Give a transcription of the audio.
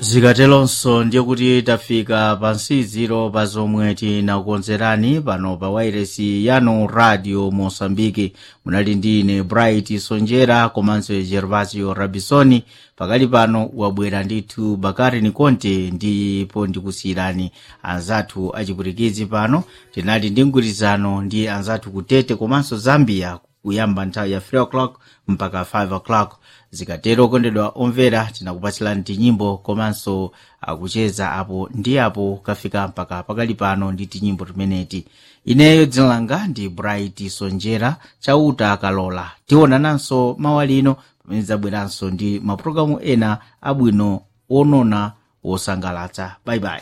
zikatelonso ndiye kuti tafika pa nsiziro pa zomwe tinakukonzerani pano pa wairesi yanu radio mosambiki munali ndi ine bright sonjera komanso gervasio rabisoni pakali pano wabwera ndithu bakari nikonte ndipo ndikusiyirani anzathu achipwitikizi pano tinali ndi mgwirizano ndi anzathu kutete komanso zambia kuyamba nthawi ya 3 o'clock mpaka 5 o'clock zikatero kondedwa omvera tinakupatsilani tinyimbo komanso akucheza apo ndi apo kafika mpaka pakali pano ndi tinyimbo timeneti ineyo dzina langa ndi bright sonjera chauta akalola tionananso mawa lino pamene zabweranso ndi mapulogalamu ena abwino onona wosangalatsa bye bye